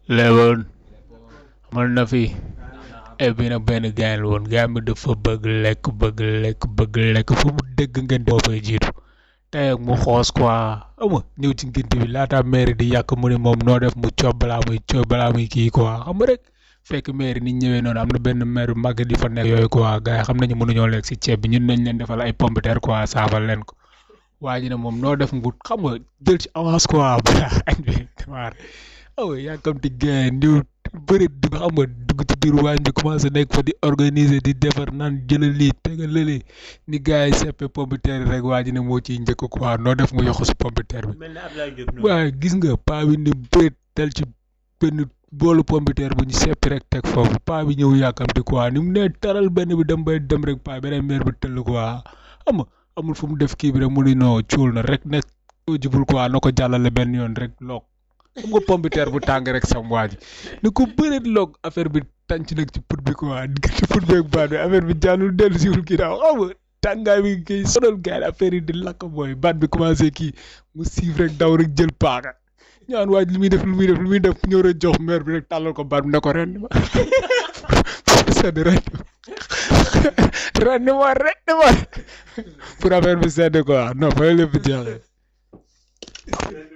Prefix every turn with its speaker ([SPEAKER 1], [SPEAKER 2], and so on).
[SPEAKER 1] léewoon amal na fi et bi nag benn gain la woon gain bi dafa bëgg lekk bëgg lekk bëgg lekk fu mu dégg ngeen moo fay jiitu tey ak mu xoos quoi ama ñëw ci ngénte bi laata maire di yàq mu ne moom noo def mu coob balaa muy coob balaa muy kii quoi xam nga rek fekk maire ni ñëwee noonu am na benn maire màgg di fa nekk yooyu quoi gars yi xam nañu mënuñoo lekk si ceeb bi ñun nañ leen defal ay pomme de terre quoi saafal leen ko waa ji ne moom noo def ngu xam nga jël ci avance quoi balaa añ bi waar aw yàkkamti gain ñëw bëri dugg xam nga dugg ci biir waañ bi commencé nekk fa di organiser di defar naan jëlal lii tegal lële ni gars yi seppe pomme de terre rek waa ji ne moo ciy njëkk quoi noo def mu yokk si pomme de terre bi
[SPEAKER 2] mel ne Abdoulaye Diop noonu.
[SPEAKER 1] waaye gis nga paa bi ni bëreet tel ci benn boolu pomme de terre bu ñu seppi rek teg foofu paa bi ñëw yàkkamti quoi ni mu nee taral benn bi dem bay dem rek paa beneen meer bi tëll quoi xam nga amul fu mu def kii bi rek mu ni noo cuul na rek ne soo jubul quoi na ko jàllale benn yoon rek loog xam nga pomme de terre bu tàng rek sam waa ji ni ko bëreet loog affaire bi tànc nag ci put bi quoi diggante put beeg baat bi affaire bi jàllul dellu siwul kii daaw xam nga tàngaay bi kii sonal gars yi affaire yi di lakk booy baat bi commencé kii mu siif rek daw rek jël paaka ñaan waaj li muy def lu muy def lu muy def ñëw rek jox maire bi rek tàllal ko baat bi ne ko ren ma sedd ren ren ma ren ma pour affaire bi sedd quoi non fa lépp jeexee